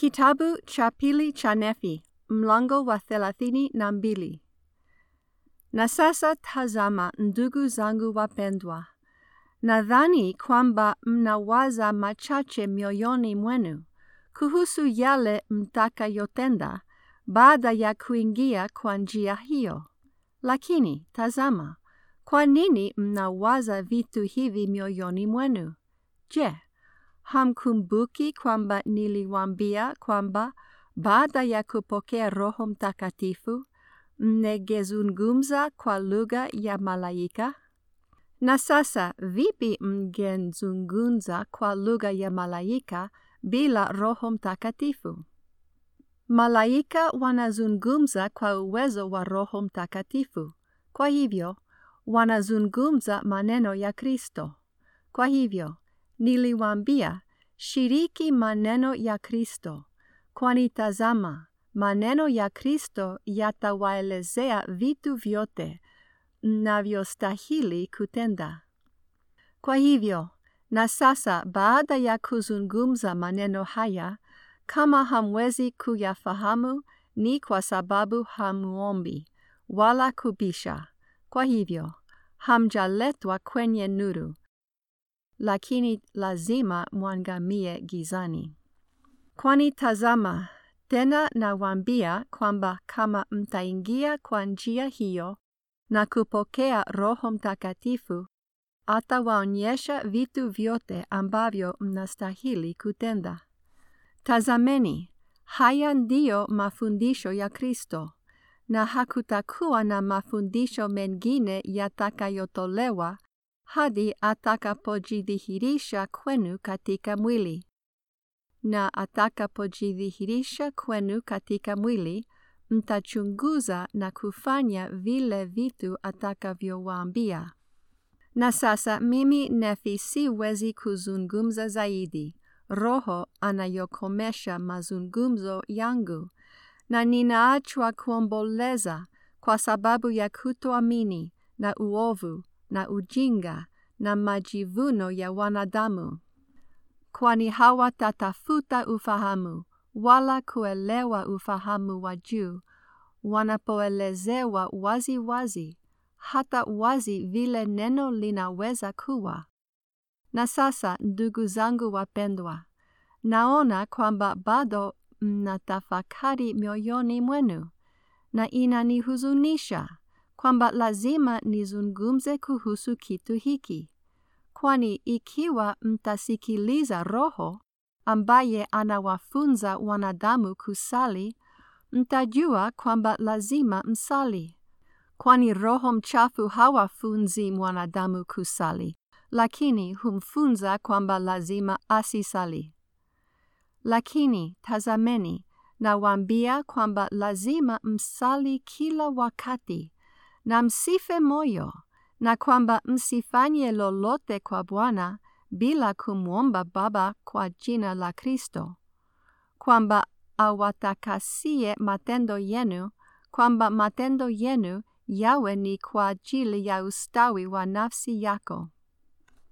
Kitabu cha pili cha Nefi, mlango wa thelathini na mbili. Na sasa tazama, ndugu zangu wapendwa, nadhani kwamba mnawaza machache mioyoni mwenu kuhusu yale mtakayotenda baada ya kuingia kwa njia hiyo. Lakini tazama, kwa nini mnawaza vitu hivi mioyoni mwenu? Je, hamkumbuki kwamba niliwaambia kwamba baada ya kupokea Roho Mtakatifu mngezungumza kwa lugha ya malaika? Na sasa vipi mngezungumza kwa lugha ya malaika bila Roho Mtakatifu? Malaika wanazungumza kwa uwezo wa Roho Mtakatifu. Kwa hivyo, wanazungumza maneno ya Kristo. Kwa hivyo, niliwaambia, shiriki maneno ya Kristo, kwani tazama, maneno ya Kristo yatawaelezea vitu vyote mnavyostahili kutenda. Kwa hivyo, na sasa baada ya kuzungumza maneno haya, kama hamwezi kuyafahamu ni kwa sababu hamuombi, wala kubisha. Kwa hivyo, hamjaletwa kwenye nuru, lakini lazima mwangamie gizani. Kwani tazama, tena nawaambia kwamba kama mtaingia kwa njia hiyo na kupokea Roho Mtakatifu, atawaonyesha vitu vyote ambavyo mnastahili kutenda. Tazameni, haya ndiyo mafundisho ya Kristo, na hakutakuwa na mafundisho mengine yatakayotolewa hadi atakapojidhihirisha kwenu katika mwili. Na atakapojidhihirisha kwenu katika mwili, mtachunguza na kufanya vile vitu atakavyowaambia. Na sasa mimi Nefi siwezi kuzungumza zaidi. Roho anayokomesha mazungumzo yangu, na ninaachwa kuomboleza kwa sababu ya kutoamini na uovu na ujinga na majivuno ya wanadamu, kwani hawatatafuta ufahamu wala kuelewa ufahamu wa juu wanapoelezewa wazi wazi, hata wazi vile neno linaweza kuwa. Na sasa, ndugu zangu wapendwa, naona kwamba bado mnatafakari mioyoni mwenu, na inanihuzunisha kwamba lazima nizungumze kuhusu kitu hiki, kwani ikiwa mtasikiliza Roho ambaye anawafunza wanadamu kusali, mtajua kwamba lazima msali, kwani roho mchafu hawafunzi mwanadamu kusali lakini humfunza kwamba lazima asisali. Lakini tazameni, nawaambia kwamba lazima msali kila wakati na msife moyo, na kwamba msifanye lolote kwa Bwana bila kumwomba Baba kwa jina la Kristo, kwamba awatakasie matendo yenu, kwamba matendo yenu yawe ni kwa ajili ya ustawi wa nafsi yako.